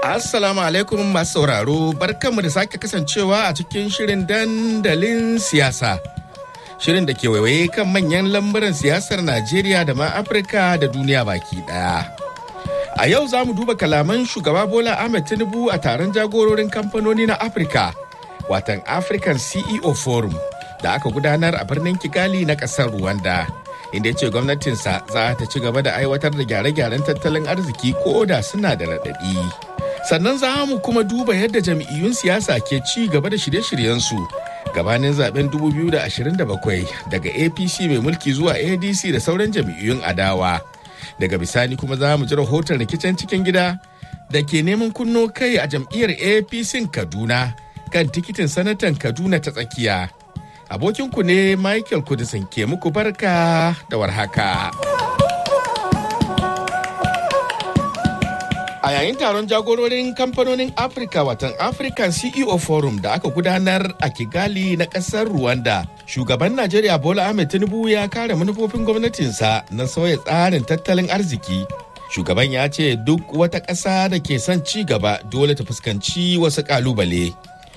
Assalamu alaikum masu sauraro barkanmu da sake kasancewa a cikin shirin dandalin siyasa. Shirin da ke waiwaye kan manyan lamburan siyasar Najeriya da ma Afirka da duniya baki daya. A yau za mu duba kalaman shugaba Bola Ahmed Tinubu a taron jagororin kamfanoni na Afirka, watan African CEO Forum da aka gudanar a birnin Kigali na ƙasar Rwanda. Inda ya ce gwamnatinsa za ta ci gaba da aiwatar da gyare-gyaren tattalin arziki ko da suna da raɗaɗi. sannan za mu kuma duba yadda jam'iyyun siyasa ke ci gaba da shirye-shiryensu gabanin zaben 2027 daga apc mai mulki zuwa adc da sauran jam'iyyun adawa daga bisani kuma za mu ji rahoton rikicin cikin gida da ke neman kunno kai a jam'iyyar apc kaduna kan tikitin sanatan kaduna ta tsakiya abokinku ne michael kudisin ke muku barka da warhaka. A yayin taron jagororin kamfanonin Afirka watan African CEO Forum da aka gudanar a Kigali na ƙasar Rwanda, shugaban Najeriya Bola Ahmed Tinubu ya kare manufofin gwamnatinsa na sauya tsarin tattalin arziki. Shugaban ya ce duk wata ƙasa da ke son ci gaba dole ta fuskanci wasu ƙalubale.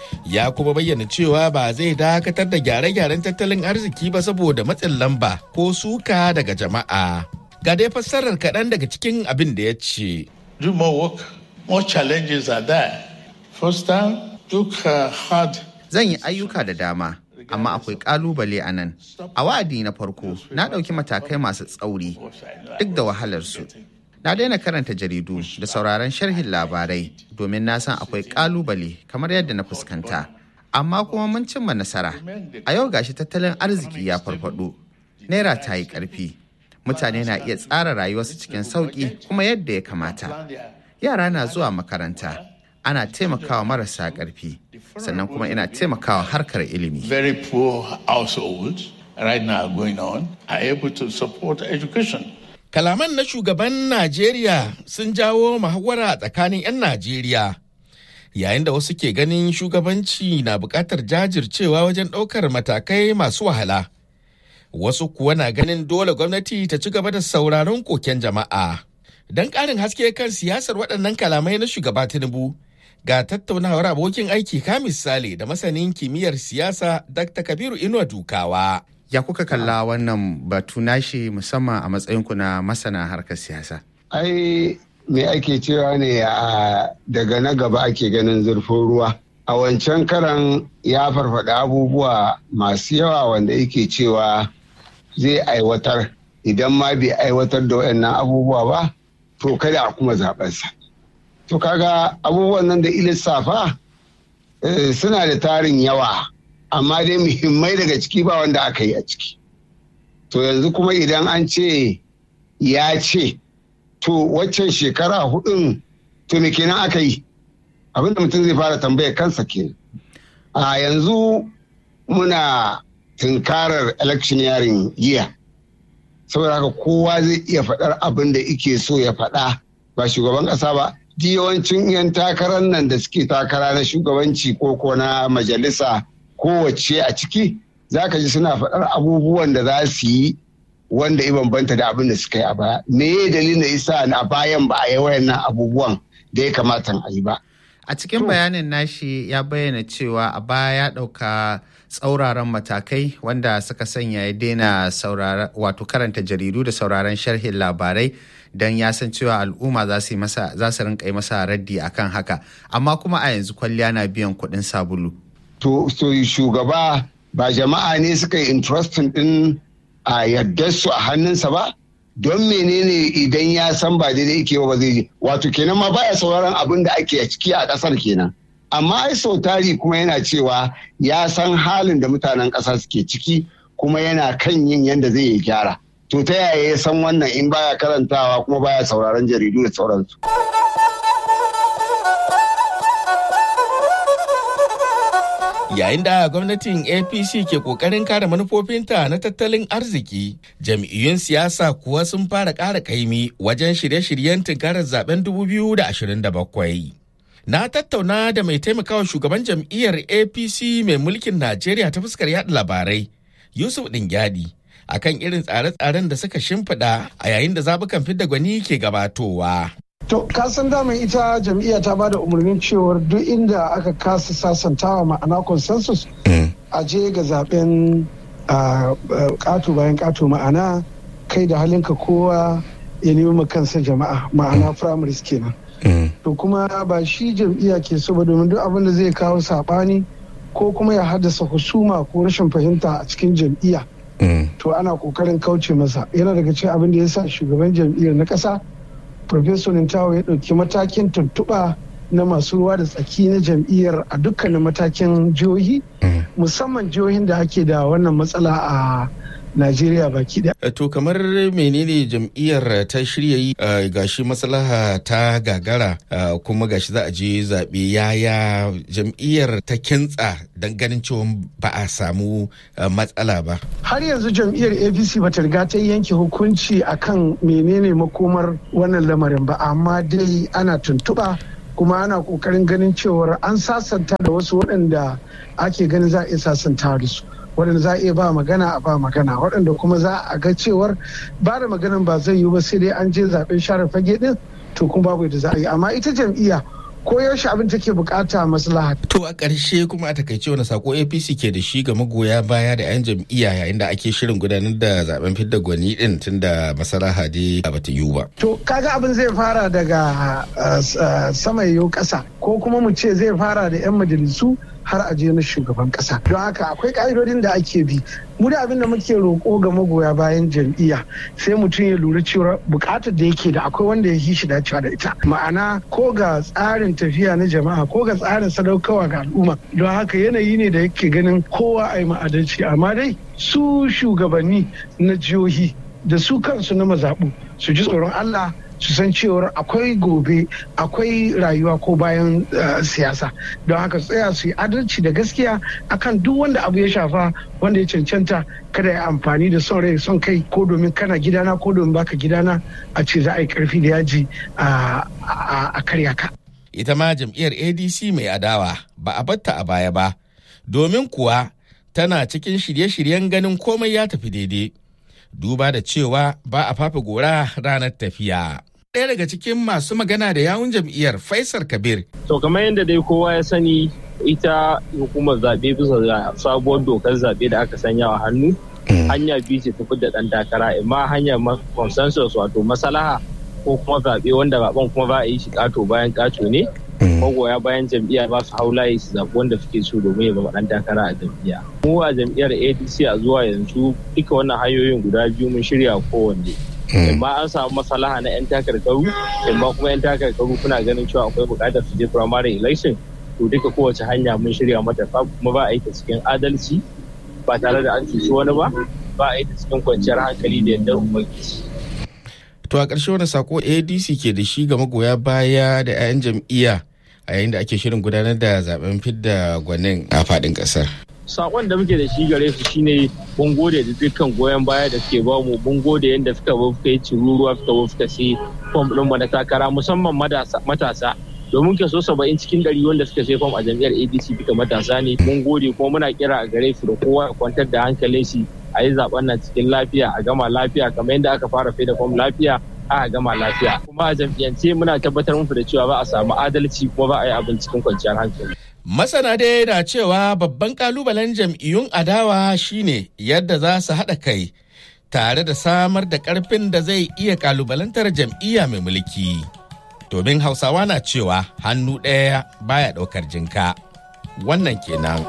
Ya kuma bayyana cewa ba zai dakatar da gyare-gyaren tattalin arziki ba saboda matsin lamba ko suka daga jama'a. Ga dai fassarar kaɗan daga cikin abin da ya ce. do more work, more challenges are there. First time, took uh, hard. Zan yi ayyuka da dama, amma akwai kalubale a nan. A wa'adi na farko, na ɗauki matakai masu tsauri, duk da wahalarsu. Na daina karanta jaridu da sauraron sharhin labarai domin na san akwai kalubale kamar yadda na fuskanta. Amma kuma mun cimma nasara. A yau gashi tattalin arziki ya farfado. Naira ta yi ƙarfi. mutane na iya tsara rayuwarsu cikin sauƙi kuma yadda ya kamata. Yara na zuwa makaranta, ana taimakawa marasa ƙarfi, sannan kuma ina taimakawa harkar ilimi. Very poor households right now going on are able to support education. Kalaman na shugaban Najeriya sun jawo muhawara tsakanin 'yan Najeriya. Yayin da wasu ke ganin shugabanci na buƙatar jajircewa wajen ɗaukar matakai masu wahala. wasu kuwa na ganin dole gwamnati ta ci gaba da sauraron koken jama'a. Don ƙarin haske kan siyasar waɗannan kalamai na shugaba Tinubu ga tattaunawar abokin aiki ka misali da masanin kimiyyar siyasa Dr. Kabiru Inuwa Dukawa. Ya kuka kalla wannan batu nashi musamman a matsayinku na masana harkar siyasa? Ai, me ake cewa ne a daga na gaba ake ganin zurfin ruwa. A wancan karan ya farfaɗa abubuwa masu yawa wanda yake cewa zai aiwatar idan ma bai aiwatar da waɗannan abubuwa ba to kada a kuma zaɓensa. To kaga abubuwan nan da ilissafa suna da tarin yawa amma dai muhimmai daga ciki ba wanda aka yi a ciki. To yanzu kuma idan an ce ya ce to waccan shekara hudun to me kenan aka yi abinda mutum zai fara tambaya kansa kenan. A yanzu muna tunkarar electioneering year saboda haka kowa zai iya faɗar abin da ike so ya faɗa ba shugaban ƙasa ba yawancin 'yan takarar nan da suke takara na shugabanci ko ko na majalisa kowace a ciki za ka ji suna faɗar abubuwan da za su yi wanda ya bambanta da abin da suka yi a baya me ya dalilin da isa a bayan ba a yi wayannan abubuwan da ya kamata a yi ba A cikin bayanin nashi ya bayyana cewa a baya ya ɗauka tsauraran matakai wanda suka sanya ya daina wato karanta jaridu da sauraron sharhin labarai don ya san cewa al'umma za su masa za su rinka yi masa raddi akan haka amma kuma a yanzu kwalliya na biyan kuɗin sabulu. To so shugaba ba jama'a ne suka yi interesting din a yardar su a hannunsa ba don menene idan ya san ba daidai yake ba zai je wato kenan ma baya sauraron abin da ake ciki a kasar kenan amma ai sau tari kuma yana cewa ya san halin da mutanen ƙasa suke ciki kuma yana kan yin yadda zai yi gyara to ta yaya ya san wannan in baya karantawa kuma baya sauraron jaridu da sauransu Yayin da gwamnatin APC ke kokarin kare manufofinta na tattalin arziki, jam'iyyun siyasa kuwa sun fara ƙara kaimi wajen shirye-shiryen tunkarar zaben 2027. Na tattauna da mai taimakawa shugaban jam'iyyar APC mai mulkin Najeriya ta fuskar yada labarai, Yusuf Dingyadi, akan irin tsare-tsaren da suka shimfiɗa a yayin da zabukan fidda gwani ke gabatowa. To, kasan daman ita jam'iyya ta bada umarnin cewar duk inda aka kasa sasantawa ma'ana consensus a je ga zaben ƙato bayan ƙato ma'ana kai da halinka kowa ya nemi kansa jama'a ma'ana primaries kenan. To kuma ba shi jam'iyya ke so ba domin duk abin da zai kawo saɓani ko kuma ya haddasa husuma ko rashin fahimta a cikin jam'iyya. To ana kokarin kauce masa yana daga cikin abin da ya sa shugaban jam'iyyar na ƙasa Profesor Nintawa ya ɗauki matakin tuntuɓa na masu ruwa da tsaki na jam'iyyar a dukkanin matakin jihohi musamman jihohin da ake da wannan matsala a Najeriya baki da. To kamar menene jam'iyyar ta shirya yi gashi maslaha ta gagara kuma gashi za a je zaɓe yaya jam'iyyar ta kintsa don ganin cewa ba a samu matsala ba. Har yanzu jam'iyyar APC ba ta riga ta yanke hukunci akan menene makomar wannan lamarin ba amma dai ana tuntuɓa kuma ana kokarin ganin cewar an sasanta da wasu waɗanda ake ganin za a iya sasanta da su. waɗanda za a iya ba magana a ba magana waɗanda kuma za a ga cewar ba da maganan ba zai yiwu ba sai dai an je zaben share fage din to kuma babu yadda za a yi amma ita jam'iyya ko yaushe abin take bukata maslaha. To a ƙarshe kuma a takaice wani sako APC ke da shi ga magoya baya da 'yan jam'iyya yayin da ake shirin gudanar da zaben fidda gwani din tun da maslaha dai ba ta yiwu ba. To kaga abin zai fara daga sama yau ƙasa ko kuma mu ce zai fara da 'yan majalisu har a je na shugaban kasa don haka akwai ka'idodin da ake bi mu da abin da muke roƙo ga magoya bayan jam'iyya sai mutum ya lura cewa buƙatar da yake da akwai wanda ya yi shi dacewa da ita ma'ana ko ga tsarin tafiya na jama'a ko ga tsarin sadaukarwa ga al'umma don haka yanayi ne da yake ganin kowa a yi ma'adalci amma dai su shugabanni na jihohi da su kansu na mazaɓu su ji tsoron Allah su san cewar akwai gobe akwai rayuwa ko bayan siyasa don haka tsaya su yi adalci da gaskiya akan duk wanda abu ya shafa wanda ya cancanta kada ya amfani da son rai son kai ko domin kana gidana ko domin baka gidana a ce za a yi karfi da yaji a karya ka. ita ma jam'iyyar adc mai adawa ba a batta a baya ba domin kuwa tana cikin shirye-shiryen ganin komai ya tafi daidai duba da cewa ba a fafa gora ranar tafiya. ɗaya daga cikin masu magana da yawun jam'iyyar Faisal Kabir. To kamar yadda dai kowa ya sani ita hukumar zaɓe bisa ga sabuwar dokar zaɓe da aka sanya a hannu. Hanya biyu ce tafi da ɗan takara imma hanyar consensus wato masalaha ko kuma zaɓe wanda zaɓen kuma ba a yi shi ƙato bayan ƙato ne. Magoya bayan jam'iyya ba su hau layi su zaɓi wanda suke so domin ya zama ɗan takara a jam'iyya. Mu a jam'iyyar ADC a zuwa yanzu duka wannan hanyoyin guda biyu mun shirya kowanne. amma an samu masalaha na 'yan takarkaru amma kuma 'yan takarkaru kuna ganin cewa akwai bukatar su je primary election to duka kowace hanya mun shirya mata kuma ba a yi ta cikin adalci ba tare da an cuci wani ba ba a yi ta cikin kwanciyar hankali da yardar ubangiji to a ƙarshe wani sako adc ke da shi ga magoya baya da 'ya'yan jam'iyya a yayin da ake shirin gudanar da zaben fidda gwanin a faɗin ƙasar sakon da muke da shi gare su shine mun gode da dukkan goyon baya da suke ba mu mun gode yadda suka ba suka yi ciruruwa suka ba suka sai fom ɗin mu na takara musamman matasa domin ke so saba'in cikin ɗari wanda suka sai fom a jam'iyyar adc duka matasa ne mun gode kuma muna kira a gare su da kowa ya kwantar da hankalin shi a yi zaben nan cikin lafiya a gama lafiya kamar yadda aka fara da fom lafiya aka gama lafiya kuma a jam'iyyance muna tabbatar muku da cewa ba a samu adalci kuma ba a yi abin cikin kwanciyar hankali Masana dai na cewa babban kalubalen jam'iyyun adawa shine yadda za su haɗa kai tare da samar da ƙarfin da zai iya kalubalantar jam'iyya mai mulki. Domin Hausawa na cewa hannu ɗaya baya ɗaukar jinka. Wannan kenan.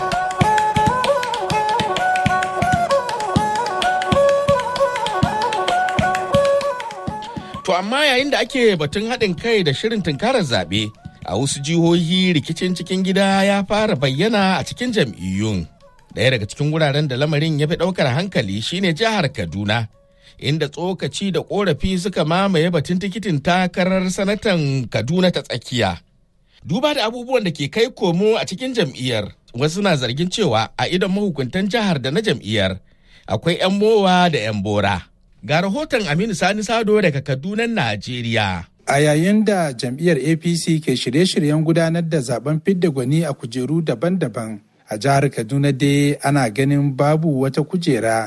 To amma yayin da ake batun haɗin kai da shirin tunkarar zaɓe. a wasu jihohi rikicin cikin gida ya fara bayyana a cikin jam'iyyun ɗaya daga cikin wuraren da lamarin ya fi ɗaukar hankali shine jihar kaduna inda tsokaci da ƙorafi suka mamaye batun tikitin takarar sanatan kaduna ta tsakiya duba da abubuwan da ke kai komo a cikin jam'iyyar wasu na zargin cewa a idon mahukuntan jihar da na jam'iyyar akwai 'yan mowa da 'yan bora ga rahoton aminu sani sado daga kaduna najeriya A yayin da jam'iyyar APC ke shirye-shiryen gudanar da zaben fidda gwani a kujeru daban-daban a jihar Kaduna dai ana ganin babu wata kujera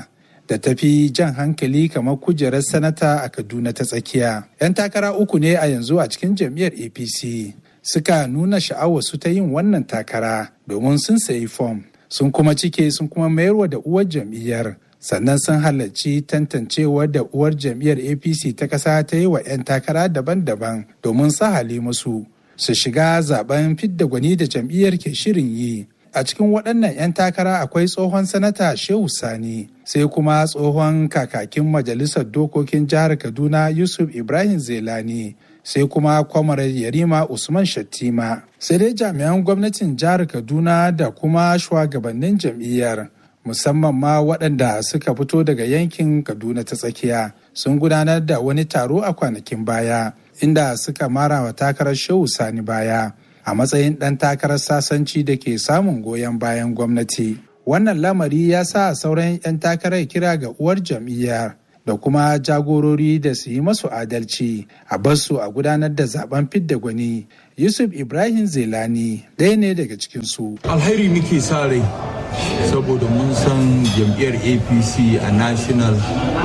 da tafi jan hankali kamar kujerar sanata a Kaduna ta tsakiya. 'Yan takara uku ne a yanzu a cikin jam'iyyar APC suka nuna sha'awarsu ta yin wannan takara domin sun sayi fom sun kuma cike sun kuma mayarwa da uwar jam'iyyar sannan sun halarci tantancewar da uwar jam'iyyar apc ta ƙasa ta yi wa 'yan takara daban-daban domin sahale musu su shiga zaben fidda gwani da jam'iyyar ke shirin yi a cikin waɗannan 'yan takara akwai tsohon sanata shehu sani sai kuma tsohon kakakin majalisar dokokin jihar kaduna yusuf ibrahim zelani sai kuma kwamarar yarima usman shattima sai dai jami'an gwamnatin jihar kaduna da kuma shugabannin jam'iyyar musamman ma waɗanda suka fito daga yankin kaduna ta tsakiya sun gudanar da wani taro a kwanakin baya inda suka mara wa takarar shehu sani baya a matsayin ɗan takarar sasanci da ke samun goyon bayan gwamnati wannan lamari ya sa sauran 'yan takarar kira ga uwar jam'iyyar da kuma jagorori da su yi masu adalci a basu a gudanar da zaben fidda gwani yusuf ibrahim zelani ɗaya ne daga cikinsu alheri muke sa rai saboda mun san jam'iyyar apc a national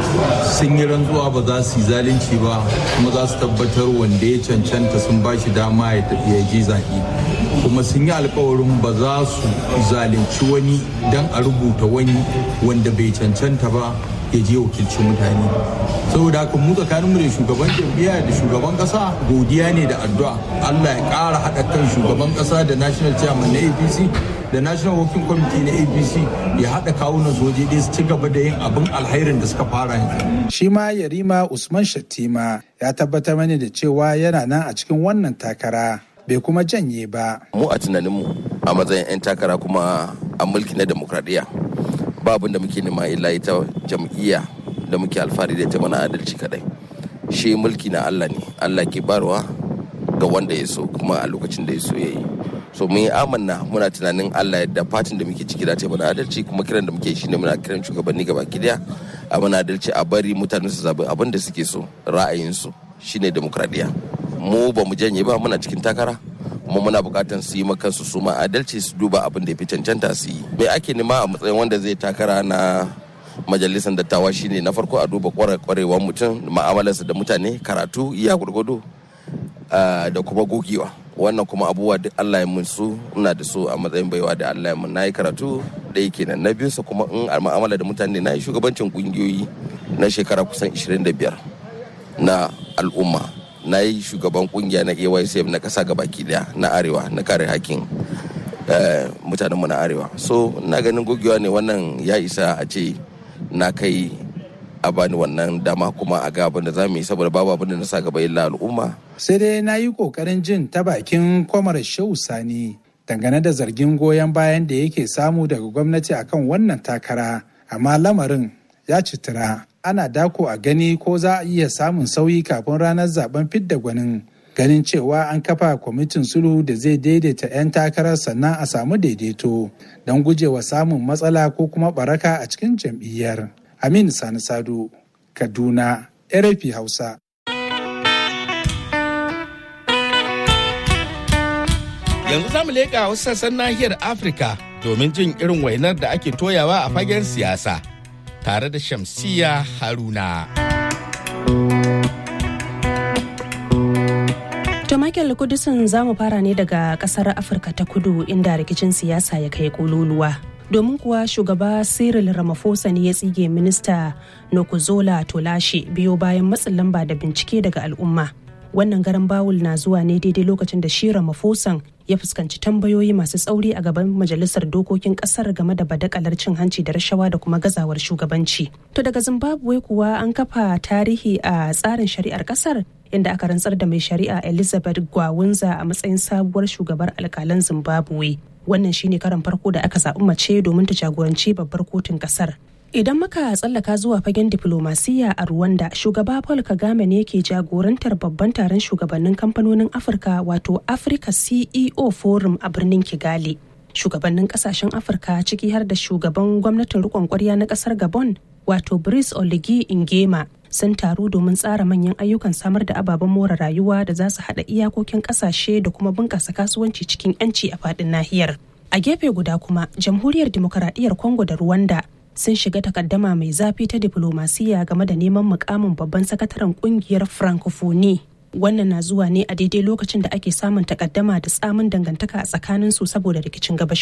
sun yi rantsuwa ba za su yi zalunci ba kuma za su tabbatar wanda ya cancanta sun ba shi dama ya je zaɓe kuma sun yi alkawarin ba za su zalunci wani don a rubuta wani wanda bai cancanta ba ya je wakilci mutane saboda haka mu tsakanin mu da shugaban jam'iyya da shugaban kasa godiya ne da addu'a Allah ya ƙara haɗa kan shugaban kasa da national chairman na APC da national working committee na APC ya haɗa kawunan soje ɗaya su ci gaba da yin abin alhairin da suka fara yanzu. Shi ma Yarima Usman Shattima ya tabbatar mani da cewa yana nan a cikin wannan takara bai kuma janye ba. Mu a tunaninmu a matsayin 'yan takara kuma a mulki na demokradiyya ba abin da muke nema illa ita jam'iyya da muke alfahari da ita mana adalci kadai shi mulki na Allah ne Allah ke barwa ga wanda ya so kuma a lokacin da ya so ya yi so mun yi amanna muna tunanin Allah yadda fatin da muke ciki da ta mana adalci kuma kiran da muke shine muna kiran shugabanni gaba daya a mana adalci a bari mutane su zabi abin da suke so ra'ayinsu shine demokradiyya mu ba mu janye ba muna cikin takara kuma muna bukatan su yi kansu su ma adalci su duba abin da ya fi cancanta su yi me ake nema a matsayin wanda zai takara na majalisar dattawa shine na farko a duba kwarewar mutum ma'amalarsa da mutane karatu iya gurgudu da kuma gogewa wannan kuma abubuwa da Allah ya mun su ina da su a matsayin baiwa da Allah ya mun nayi karatu da yake nan na biyu kuma in a ma'amala da mutane na yi shugabancin kungiyoyi na shekara kusan 25 na al'umma na yi shugaban kungiya na AYCF na kasa baki daya na arewa na kare hakkin mutanenmu na arewa so na ganin gogewa ne wannan ya isa a ce na kai a bani wannan dama kuma a ga abin da za mu yi saboda babu abin da na sa gaba illa al'umma sai dai na yi kokarin jin ta bakin kwamar shehu sani dangane da zargin goyon bayan da yake samu daga gwamnati akan wannan takara amma lamarin ya citira ana dako a gani ko za a iya samun sauyi kafin ranar zaben fidda gwanin ganin cewa an kafa kwamitin sulhu da zai daidaita 'yan takarar sannan a samu daidaito don gujewa samun matsala ko kuma baraka a cikin jam'iyyar aminu sani sado kaduna rfi hausa yanzu za mu leƙa wasu sassan nahiyar afirka domin jin irin wainar da ake toyawa a fagen siyasa tare da Shamsiya Haruna. To Michael Kudusin za mu fara ne daga kasar Afirka ta kudu inda rikicin siyasa ya kai kololuwa. Domin kuwa shugaba Cyril Ramaphosa ne ya tsige minista Nokuzola Tolashe biyo bayan matsin lamba da bincike daga al'umma. Wannan garan bawul na zuwa ne daidai lokacin da shi Ramaphosa ya fuskanci tambayoyi masu tsauri a gaban majalisar dokokin kasar game da badakalar cin hanci da rashawa da kuma gazawar shugabanci. To daga Zimbabwe kuwa an kafa tarihi a tsarin shari'ar kasar inda aka rantsar da mai shari'a Elizabeth Gwawunza a matsayin sabuwar shugabar alkalan Zimbabwe. Wannan shine karan farko da aka zaɓi mace domin ta jagoranci babbar kotun kasar. Idan muka tsallaka zuwa fagen diflomasiyya a Rwanda, shugaba Paul Kagame ne ke jagorantar babban taron shugabannin kamfanonin Afirka wato Africa CEO Forum a birnin Kigali. Shugabannin kasashen Afirka ciki har da shugaban gwamnatin rikon kwarya na kasar Gabon wato Brice Oligui Ingema sun taru domin tsara manyan ayyukan samar da ababen more rayuwa da za su haɗa iyakokin ƙasashe da kuma bunƙasa kasuwanci cikin 'yanci a faɗin nahiyar. A gefe guda kuma, Jamhuriyar Dimokuraɗiyyar Congo da Rwanda sun shiga takaddama mai zafi ta diplomasiya game da neman mukamin babban sakataren kungiyar francophonie wannan na zuwa ne a daidai lokacin da ake samun takaddama da tsamin dangantaka a tsakanin su saboda rikicin gabashin